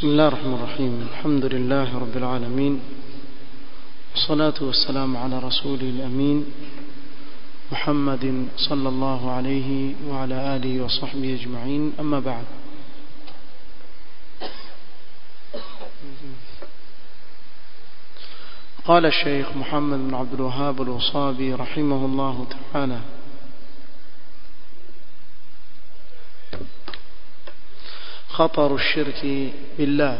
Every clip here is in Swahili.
بسم الله الرحمن الرحيم الحمد لله رب العالمين والصلاة والسلام على رسوله الأمين محمد صلى الله عليه وعلى آله وصحبه أجمعين أما بعد قال الشيخ محمد بن عبد الوهاب الوصابي رحمه الله تعالى خطر الشرك بالله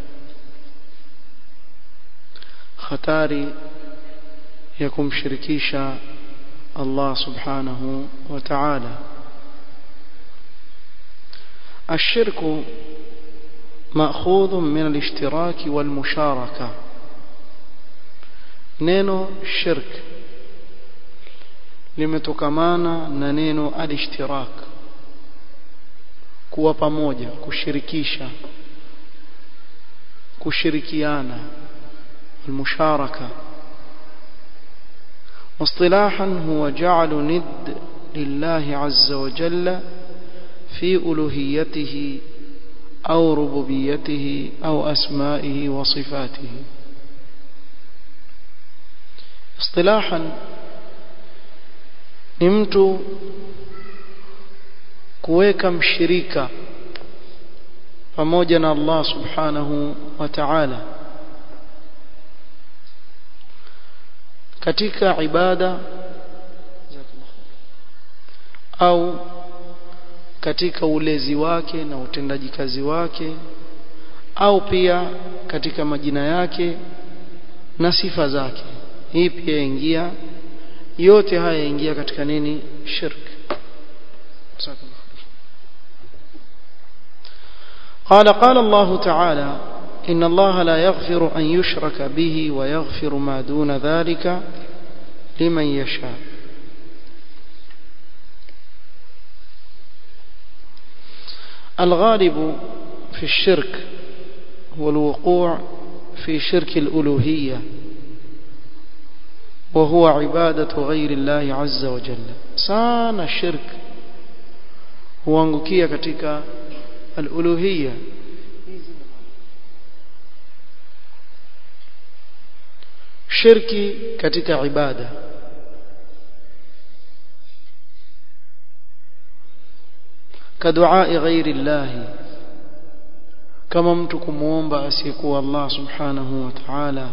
خطاري يكم شركيشا الله سبحانه وتعالى الشرك مأخوذ من الاشتراك والمشاركة neno shirk limetokamana na neno alishtirak kuwa pamoja kushirikisha kushirikiana المشاركة واصطلاحا هو جعل ند لله عز وجل في ألوهيته أو ربوبيته أو أسمائه وصفاته اصطلاحا ni mtu kuweka mshirika pamoja na Allah subhanahu wa ta'ala katika ibada au katika ulezi wake na utendaji kazi wake au pia katika majina yake na sifa zake hii pia ingia yote haya yaingia katika nini shirk قال قال الله تعالى إن الله لا يغفر أن يشرك به ويغفر ما دون ذلك لمن يشاء الغالب في الشرك هو الوقوع في شرك الألوهية وهو عبادة غير الله عز وجل سانا الشرك huangukia katika al-uluhiyya shirki katika ibada كدعاء غير الله كما mtu kumuomba asiyekuwa Allah subhanahu wa ta'ala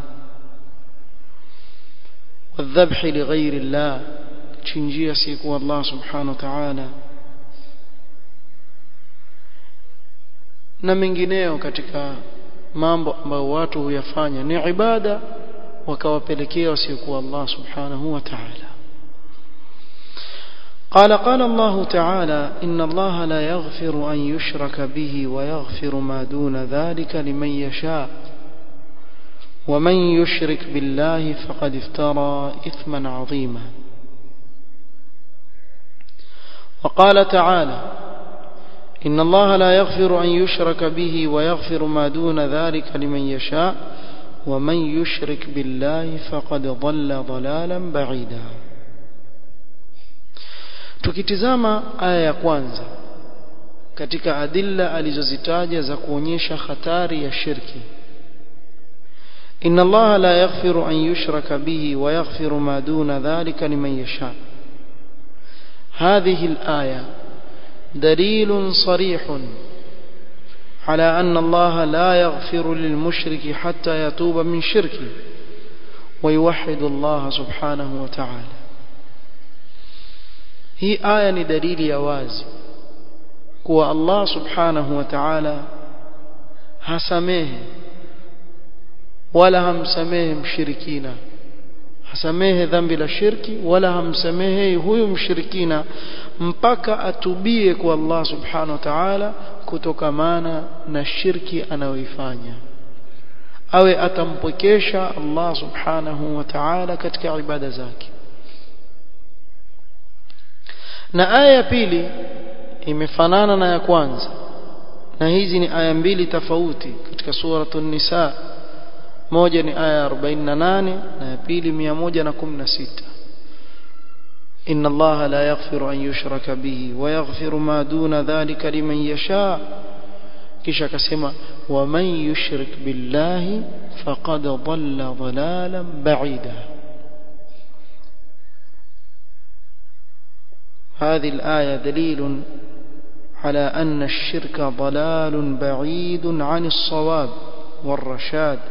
والذبح لغير الله chinjia asiyekuwa Allah subhanahu wa ta'ala na mengineo katika mambo ambayo watu huyafanya ni ibada wakawapelekea wasiokuwa Allah subhanahu wa ta'ala قال قال الله تعالى إن الله لا يغفر أن يشرك به ويغفر ما دون ذلك لمن يشاء ومن يشرك بالله فقد افترى إثما عظيما وقال تعالى إن الله لا يغفر أن يشرك به ويغفر ما دون ذلك لمن يشاء ومن يشرك بالله فقد ضل ضلالا بعيدا tukitizama aya ya kwanza katika adilla alizozitaja za kuonyesha hatari ya shirki inna allaha la yaghfiru an yushraka bihi wa yaghfiru ma duna dhalika liman yasha hadhihi alaya دليل صريح على أن الله لا يغفر للمشرك حتى يتوب من شركه ويوحد الله سبحانه وتعالى هي آية دليل يواز كو الله سبحانه وتعالى hasamehe wala hamsamehe mshirikina hasamehe dhambi la shirki wala hamsamehe huyu mshirikina mpaka atubie kwa Allah subhanahu wa ta'ala kutokamana na shirki anayoifanya awe atampokesha Allah subhanahu wa ta'ala katika ibada zake na aya ya pili imefanana na ya kwanza na hizi ni aya mbili tofauti katika suratul nisa moja ni aya 48 na ya pili 116 إن الله لا يغفر أن يشرك به ويغفر ما دون ذلك لمن يشاء kisha akasema waman yushrik billahi faqad dhalla dhalalan ba'ida هذه الآية دليل على أن الشرك ضلال بعيد عن الصواب والرشاد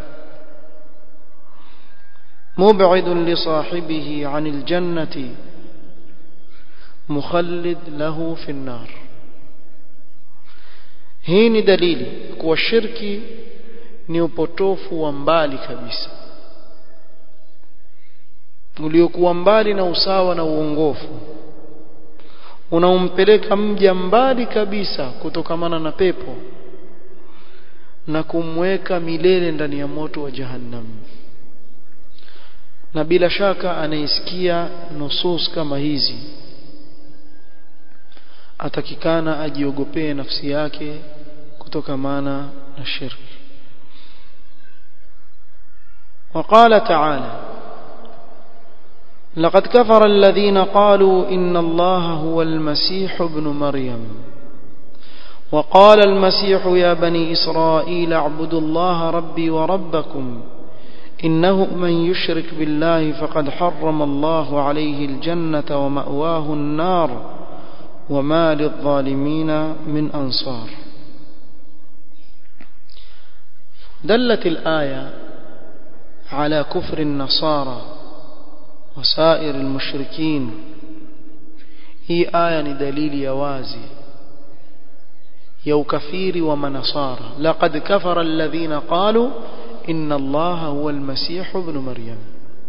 مبعد لصاحبه عن الجنة مخلد له في النار hii ni dalili kuwa shirki ni upotofu wa mbali kabisa uliokuwa mbali na usawa na uongofu unaompeleka mja mbali kabisa kutokamana na pepo na kumweka milele ndani ya moto wa jahannam na bila shaka anaisikia nusus kama hizi atakikana ajiogopee nafsi yake kutokamana na shirki وقال تعالى لقد كفر الذين قالوا إن الله هو المسيح ابن مريم وقال المسيح يا بني إسرائيل اعبدوا الله ربي وربكم إنه من يشرك بالله فقد حرم الله عليه الجنة ومأواه النار وما للظالمين من أنصار دلت الآية على كفر النصارى وسائر المشركين هي آية دليل يوازي يو كفير ومنصارى لقد كفر الذين قالوا إن الله هو المسيح ابن مريم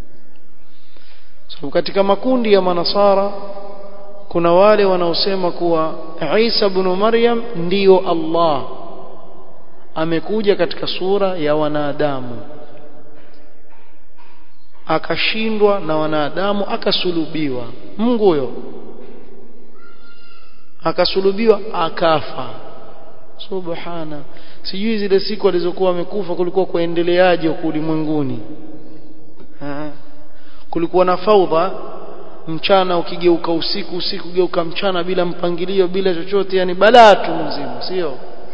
so, katika makundi ya manasara kuna wale wanaosema kuwa Isa ibn Maryam ndiyo Allah amekuja katika sura ya wanadamu akashindwa na wanadamu akasulubiwa Mungu huyo akasulubiwa akafa subhana sijui zile siku alizokuwa amekufa kulikuwa kuendeleaje huko ulimwenguni kulikuwa na faudha mchana ukigeuka usiku usiku geuka mchana bila mpangilio bila chochote yani balaa tu mzima sio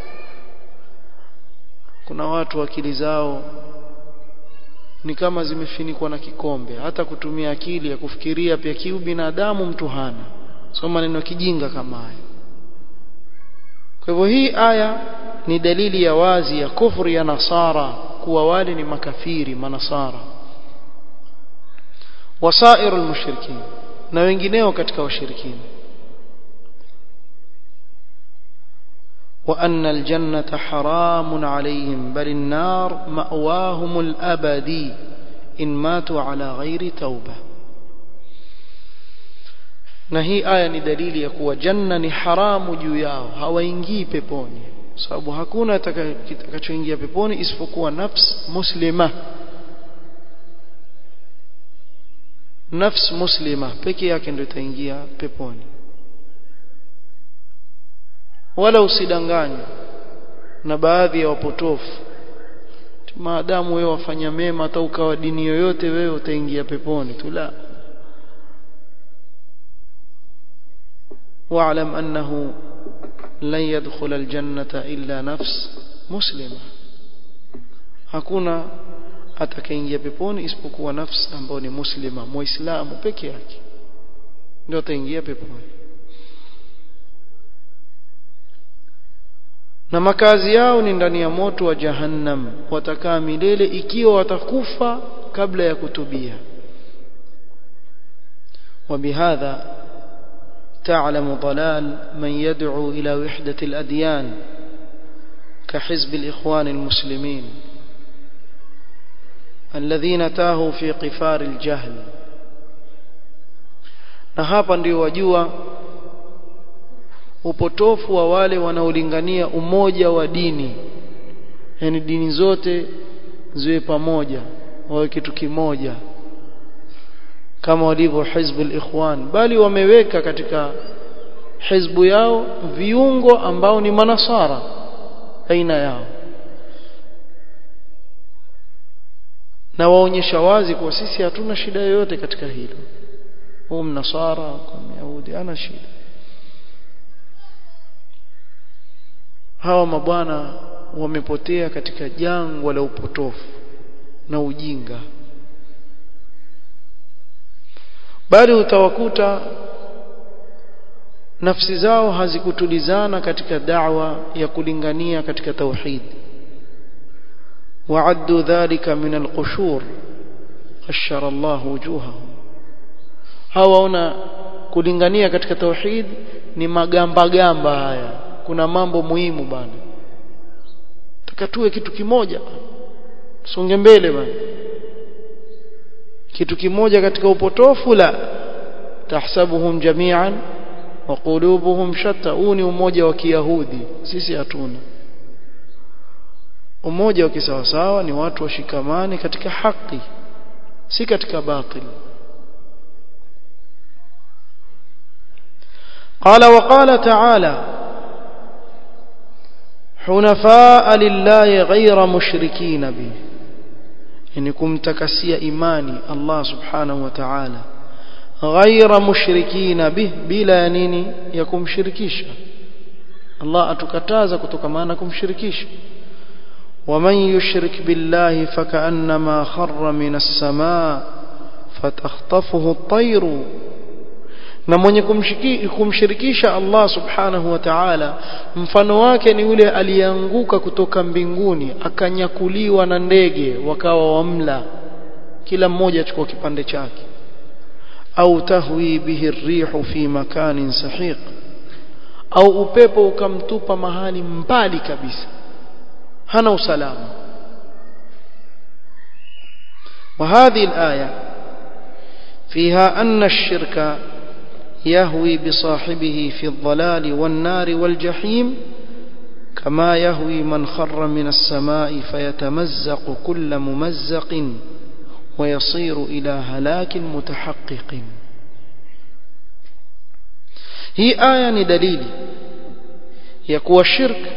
kuna watu akili zao ni kama zimefinikwa na kikombe hata kutumia akili ya kufikiria pia kiu binadamu mtu hana sio maneno kijinga kama haya kwa hivyo hii aya ni dalili ya wazi ya kufri ya nasara kuwa wale ni makafiri manasara wasairu almushrikin na wengineo katika washirikina وأن الجنة حرام عليهم بل النار مأواهم الأبدي إن ماتوا على غير توبة na hii aya ni dalili ya kuwa janna ni haramu juu yao hawaingii peponi sababu hakuna kitakachoingia peponi isipokuwa nafs muslima nafs muslima peke yake ndio itaingia peponi wala usidanganywe na baadhi ya wapotofu maadamu wewe wafanya mema hata ukawa dini yoyote wewe utaingia peponi tu la واعلم أنه لن يدخل الجنة إلا نفس مسلمة hakuna atakaingia peponi isipokuwa nafsi ambayo ni muslima muislamu peke yake ndio ataingia peponi na makazi yao ni ndani ya moto wa jahannam watakaa milele ikiwa watakufa kabla ya kutubia وبهذا تعلم ضلال من يدعو إلى وحدة الأديان كحزب الإخوان المسلمين الذين تاهوا في قفار الجهل na hapa ndio wajua upotofu wa wale wanaolingania umoja wa dini yani dini zote ziwe pamoja wawe kitu kimoja kama walivyo hizbu al-ikhwan bali wameweka katika hizbu yao viungo ambao ni manasara aina yao na waonyesha wazi kuwa sisi hatuna shida yoyote katika hilo huu mnasara kwa myahudi ana shida hawa mabwana wamepotea katika jangwa la upotofu na ujinga bali utawakuta nafsi zao hazikutulizana katika da'wa ya kulingania katika tauhid wa'addu dhalika min al-qushur ashara Allah wujuhahum hawaona kulingania katika tauhid ni magamba gamba haya kuna mambo muhimu bana takatue kitu kimoja songe mbele bana kitu kimoja katika upotofu la tahsabuhum jami'an wa qulubuhum shatta huu ni umoja wa kiyahudi sisi hatuna umoja wa kisawasawa ni watu washikamane katika haki si katika batil قال وقال تعالى حنفاء لله غير مشركين به يعني kumtakasia imani Allah subhanahu wa ta'ala غير مشركين به bila nini ya kumshirikisha Allah atukataza kutokamana kumshirikisha ومن يشرك بالله فكأنما خر من السماء فتخطفه الطير na mwenye kumshirikisha Allah subhanahu wa ta'ala mfano wake ni yule aliyeanguka kutoka mbinguni akanyakuliwa na ndege wakawa wamla kila mmoja achukua kipande chake au tahwi bihi rihu fi makanin sahiq au upepo ukamtupa mahali mbali kabisa hana usalama وهذه الآية فيها أن الشرك يهوي بصاحبه في الضلال والنار والجحيم كما يهوي من خر من السماء فيتمزق كل ممزق ويصير إلى هلاك متحقق هي آية دليل يكوى الشرك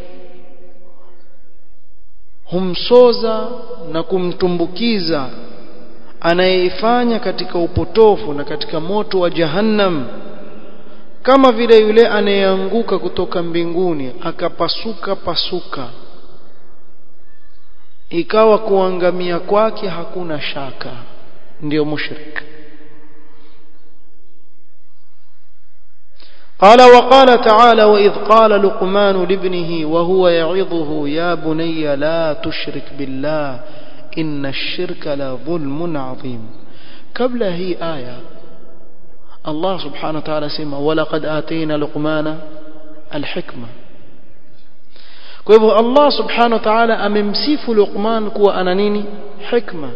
humsoza na kumtumbukiza anayeifanya katika upotofu na katika moto wa jahannam kama vile yule anayeanguka kutoka mbinguni akapasuka pasuka ikawa kuangamia kwake hakuna shaka ndiyo mushrik قال وقال تعالى وإذ قال لقمان لابنه وهو يعظه يا بني لا تشرك بالله إن الشرك لظلم عظيم قبل هي آية الله سبحانه وتعالى سمى ولقد آتينا لقمان الحكمة kwa hivyo Allah subhanahu wa ta'ala amemsifu Luqman kuwa ana nini hikma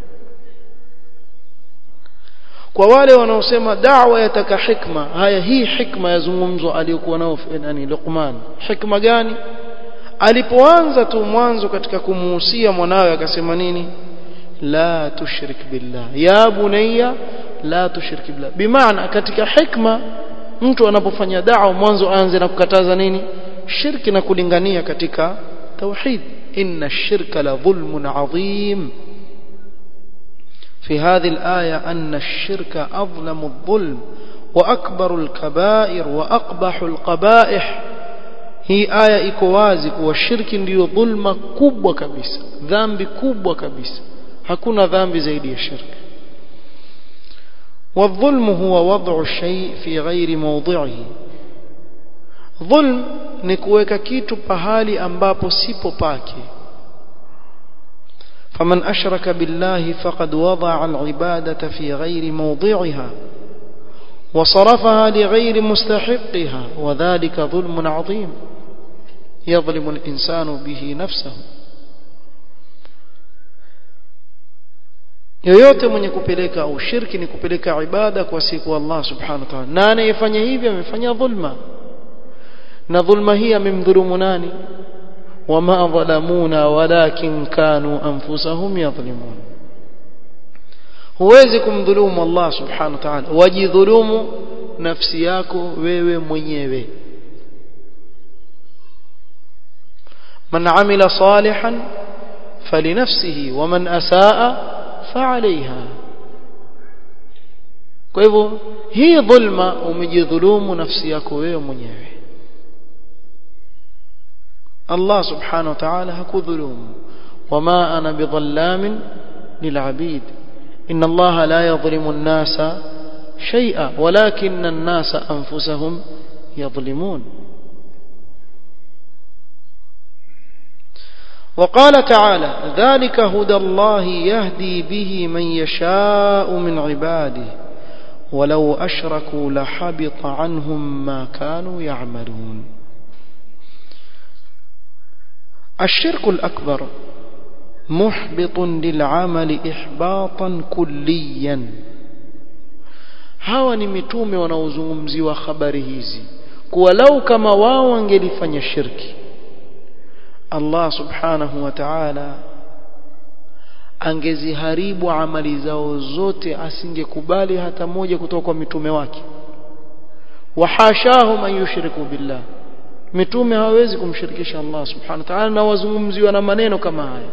kwa wale wanaosema da'wa yataka hikma haya hii hikma yazungumzwa aliyokuwa nao nani Luqman hikma gani alipoanza tu mwanzo katika kumuhusia mwanawe akasema nini la tushrik billah ya bunayya la tushrik billah bimaana katika hikma mtu anapofanya da'wa mwanzo aanze na kukataza nini shirki na kulingania katika tauhid inna shirka la dhulmun adhim في هذه الآية أن الشرك أظلم الظلم وأكبر الكبائر وأقبح القبائح هي آية إكوازك والشرك ndio dhulma kubwa kabisa dhambi kubwa kabisa hakuna dhambi zaidi ya shirk والظلم هو وضع الشيء في غير موضعه ظلم ni kuweka kitu pahali ambapo sipo pake فمن أشرك بالله فقد وضع العبادة في غير موضعها وصرفها لغير مستحقها وذلك ظلم عظيم يظلم الإنسان به نفسه yoyote mwenye kupeleka au shirki ni kupeleka ibada kwa siku Allah subhanahu wa ta'ala na anayefanya hivyo amefanya dhulma na dhulma hii amemdhulumu nani wama dhalamuna walakin kanu anfusahum yadhlimun huwezi kumdhulumu Allah subhanahu wa ta'ala wajidhulumu nafsi yako wewe mwenyewe man amila salihan falinafsihi waman asaa fa'alayha kwa hivyo hii dhulma umejidhulumu nafsi yako wewe mwenyewe Allah subhanahu wa ta'ala hakudhulumu wama ana bidhallamin lil'abid inna Allah la yadhlimu an-nasa shay'a walakinna an-nasa anfusahum yadhlimun وقال تعالى ذلك هدى الله يهدي به من يشاء من عباده ولو أشركوا لحبط عنهم ما كانوا يعملون الشرك الأكبر محبط للعمل إحباطا كليا hawa ni mitume wanaozungumziwa habari hizi kuwa lau kama wao wangelifanya shirki Allah subhanahu wa ta'ala angeziharibu amali zao zote asingekubali hata moja kutoka kwa mitume wake wahashahum an yushriku billah mitume hawezi kumshirikisha Allah subhanahu wa ta'ala na wazungumziwa na maneno kama haya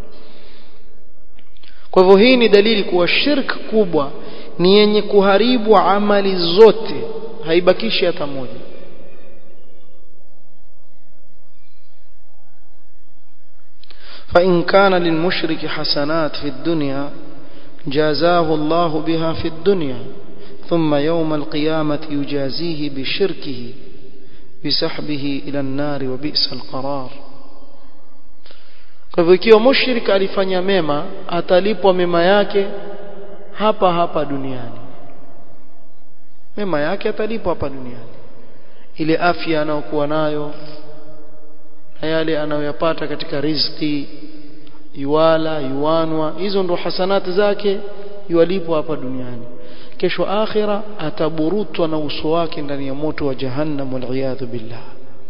kwa hivyo hii ni dalili kuwa shirk kubwa ni yenye kuharibu amali zote haibakishi hata moja فإن كان للمشرك حسنات في الدنيا جازاه الله بها في الدنيا ثم يوم القيامة يجازيه بشركه بسحبه إلى النار وبئس القرار kwa hivyo ikiwa mushrik alifanya mema atalipwa mema yake hapa hapa duniani mema yake atalipwa hapa duniani ile afya anayokuwa nayo na yale anayoyapata katika riziki yuwala yuwanwa hizo ndo hasanati zake yualipwa hapa duniani kesho akhira ataburutwa na uso wake ndani ya moto wa jahannam waliyadhu billah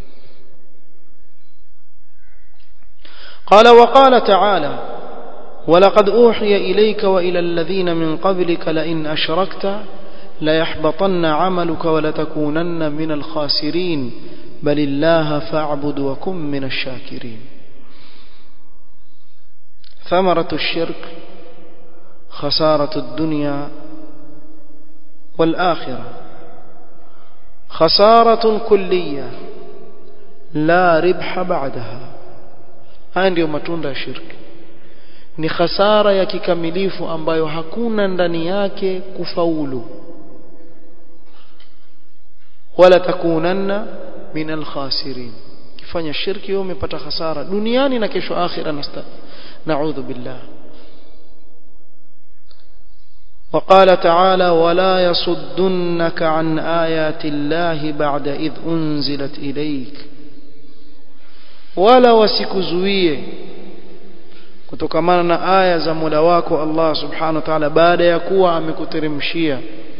قال وقال تعالى ولقد أوحي إليك وإلى الذين من قبلك لئن أشركت ليحبطن عملك ولتكونن من الخاسرين بل الله فاعبد وكن من الشاكرين ثمرة الشرك خسارة الدنيا والآخرة خسارة كلية لا ربح بعدها haya ndiyo matunda ya shirki ni khasara ya kikamilifu ambayo hakuna ndani yake kufaulu wala takunanna min alkhasirin kifanya shirki wewe umepata hasara duniani na kesho akhira nasta naudhu billah وقال تعالى ولا يصدنك عن آيات الله بعد إذ أنزلت إليك ولا wasikuzuie kutokamana na aya za Mola wako Allah Subhanahu wa Ta'ala baada ya kuwa amekuteremshia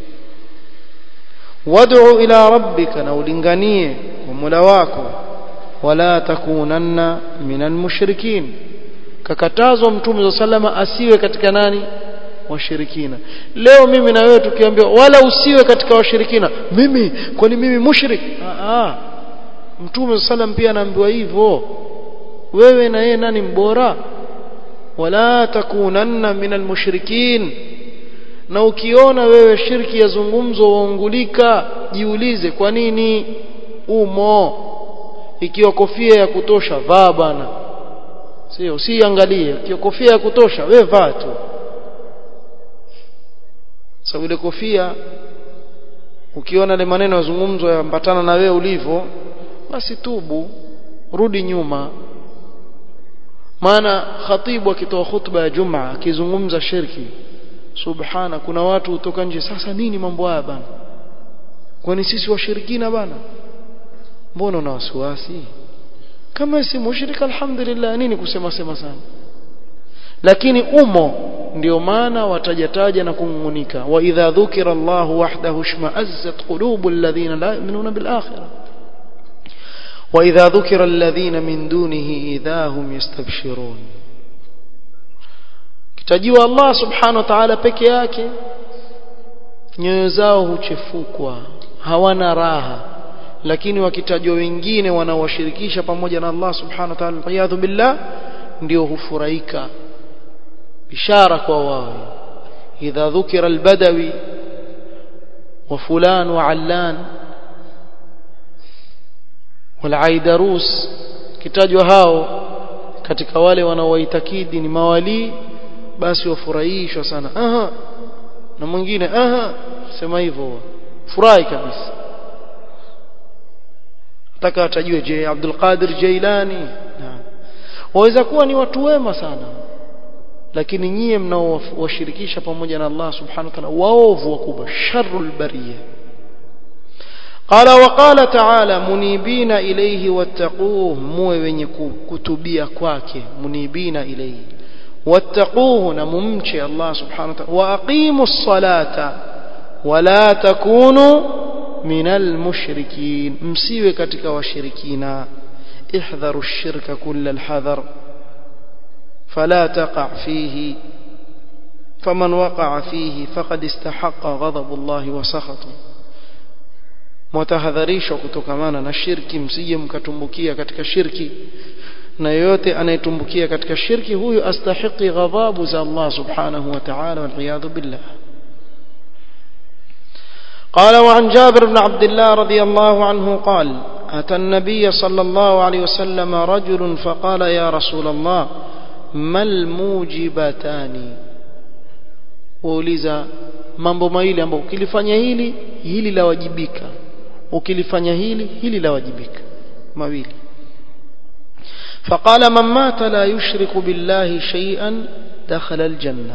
wad'u ila rabbika na ulinganie kwa Mola wako wala takunanna minal mushrikin kakatazwa mtume sallama asiwe katika nani washirikina leo mimi na wewe tukiambiwa wala usiwe katika washirikina mimi kwani mimi mushrik ah mtume sallam pia anaambiwa hivyo wewe na yeye nani mbora wala takunanna minal mushrikin na ukiona wewe shirki yazungumzo waungulika jiulize kwa nini umo ikiwa kofia ya kutosha vaa bana sio usiangalie ikiwa kofia ya kutosha wewe vaa tu sababu ile kofia ukiona ile maneno yazungumzwa yambatana na wewe ulivyo basi tubu rudi nyuma maana khatibu akitoa khutba ya jumaa akizungumza shirki subhana kuna watu kutoka nje sasa nini mambo haya bana kwani sisi washirikina bana mbona una wasiwasi kama si mushrik alhamdulillah nini kusema sema sana lakini umo ndio maana watajataja na kungunika wa idha dhukira Allah wahdahu shma'azzat qulubul ladhina la yu'minuna bil akhirah wa idha dhukira alladhina min dunihi idha hum yastabshirun kitajiwa Allah subhanahu wa ta'ala peke yake nyoyo zao huchefukwa hawana raha lakini wakitajwa wengine wanaowashirikisha pamoja na Allah subhanahu wa ta'ala qiyadhu billah ndio hufurahika ishara kwa wao idha dhukira albadawi wa fulan wa allan والعيدروس kitajwa hao katika wale wanaowaitakidi ni mawalii basi wafurahishwa sana aha na mwingine aha sema hivyo furahi kabisa nataka atajue je Abdul Qadir Jailani naam waweza kuwa ni watu wema sana lakini nyie mnaowashirikisha pamoja na Allah subhanahu wa ta'ala waovu wakubwa sharrul bariyah قال وقال تعالى منيبين إليه واتقوه موي wenye kutubia kwake munibina ilayhi wattaquhu na mumche Allah subhanahu wa ta'ala wa aqimus salata wala takunu minal mushrikin msiwe katika washirikina احذروا الشرك كل الحذر فلا تقع فيه فمن وقع فيه فقد استحق غضب الله وسخطه mtahadharishwa kutokamana na shirki msije mkatumbukia katika shirki na yoyote anayetumbukia katika shirki huyu astahiki ghadhabu za Allah subhanahu wa ta'ala wal billah قال وعن جابر بن عبد الله رضي الله عنه قال أتى النبي صلى الله عليه وسلم رجل فقال يا رسول الله ما الموجبتان وأوليزا mambo mawili ambayo ukilifanya hili hili lawajibika ukilifanya hili hili lawajibika mawili فقال من مات لا يشرك بالله شيئا دخل الجنة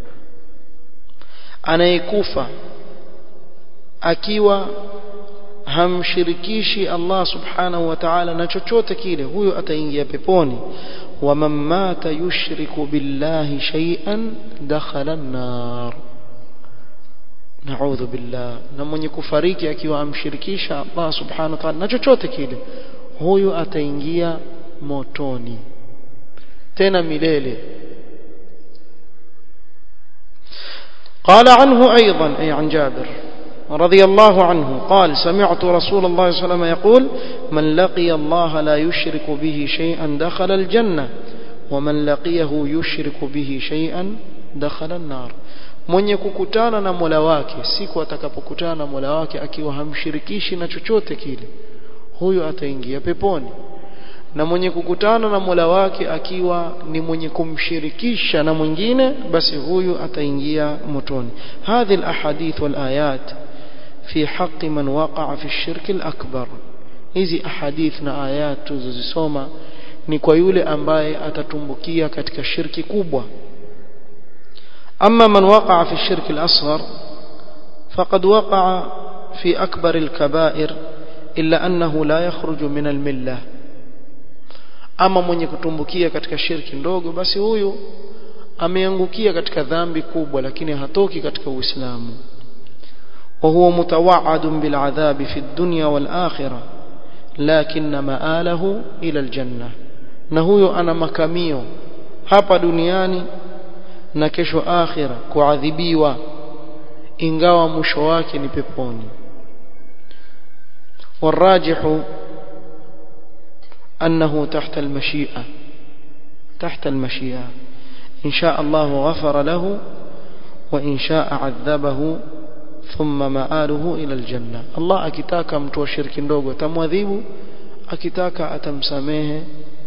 anayekufa akiwa hamshirikishi Allah subhanahu wa ta'ala na chochote kile huyo ataingia peponi wa man mata yushriku billahi shay'an dakhala an-nar naudhu billah na mwenye kufariki akiwa amshirikisha Allah subhanahu wa ta'ala na chochote kile huyu ataingia motoni tena milele قال عنه أيضا أي عن جابر رضي الله عنه قال سمعت رسول الله صلى الله عليه وسلم يقول من لقي الله لا يشرك به شيئا دخل الجنة ومن لقيه يشرك به شيئا دخل النار mwenye kukutana na Mola wake siku atakapokutana na Mola wake akiwa hamshirikishi na chochote kile huyo ataingia peponi na mwenye kukutana na Mola wake akiwa ni mwenye kumshirikisha na mwingine basi huyu ataingia motoni hadhi alahadith walayat fi haqqi man waqa'a fi ash-shirk al-akbar hizi ahadith na ayat tuzozisoma ni kwa yule ambaye atatumbukia katika shirki kubwa أما من وقع في الشرك الأصغر فقد وقع في أكبر الكبائر إلا أنه لا يخرج من الملة ama mwenye kutumbukia katika shirki ndogo basi huyu ameangukia katika dhambi kubwa lakini hatoki katika uislamu wa huwa mutawaadun bil adhabi fi dunya wal akhirah lakinna maalahu ila al janna na huyo ana makamio hapa duniani na kesho akhira kuadhibiwa ingawa mwisho wake ni peponi والراجح أنه تحت المشيئة تحت المشيئة إن شاء الله غفر له وإن شاء عذبه ثم مآله إلى الجنة الله أكتاك متوى الشرك ndogo tamwadhibu akitaka atamsamehe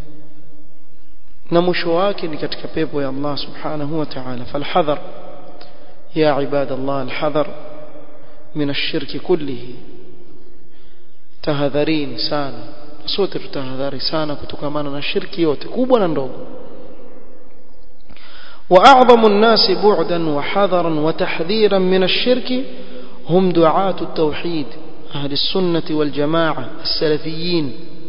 na mwisho wake ni katika pepo ya Allah subhanahu wa ta'ala falhadhar ya ibadallah alhadhar min ash-shirk kullihi tahadharini sana sote tutahadhari sana kutokamana na shirki yote kubwa na ndogo واعظم الناس بعدا وحذرا وتحذيرا من الشرك هم دعاة التوحيد أهل السنة والجماعة السلفيين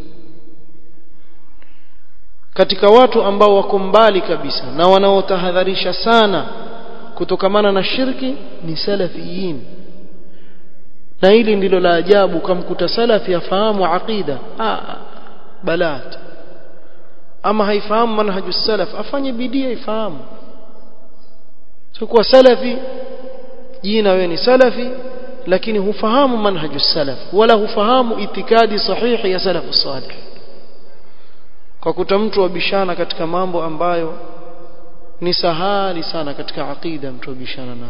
katika watu ambao wako mbali kabisa na wanaotahadharisha sana kutokamana na shirki ni salafiyin na hili ndilo la ajabu kamkuta salafi afahamu aqida ah balat ama haifahamu manhaju salaf afanye bidii aifahamu so kwa salafi jina wewe ni salafi lakini hufahamu manhaju salaf wala hufahamu itikadi sahihi ya salafu salih kwa kuta mtu wabishana katika mambo ambayo ni sahali sana katika aqida mtu wabishana nayo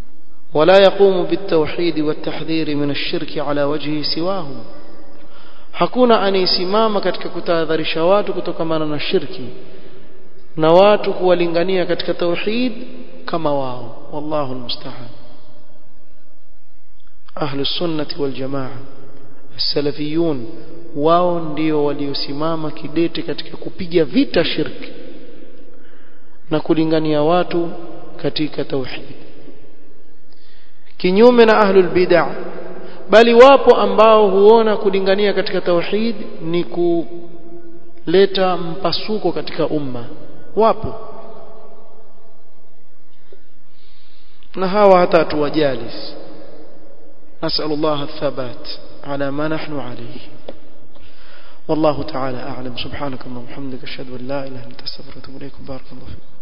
ولا يقوم بالتوحيد والتحذير من الشرك على وجهه سواهم hakuna anayesimama katika kutahadharisha watu kutokamana na shirki na watu kuwalingania katika tauhid kama wao wallahu almusta'an ahlu sunnati wal jamaa salafiyun wao ndio waliosimama kidete katika kupiga vita shirki na kulingania watu katika tauhid kinyume na ahlul bid'ah bali wapo ambao huona kulingania katika tauhid ni kuleta mpasuko katika umma wapo na hawa hata tuwajali نسأل الله الثبات على ما نحن عليه والله تعالى أعلم سبحانك اللهم وبحمدك أشهد أن لا إله إلا أنت أستغفرك وأتوب إليك بارك الله فيك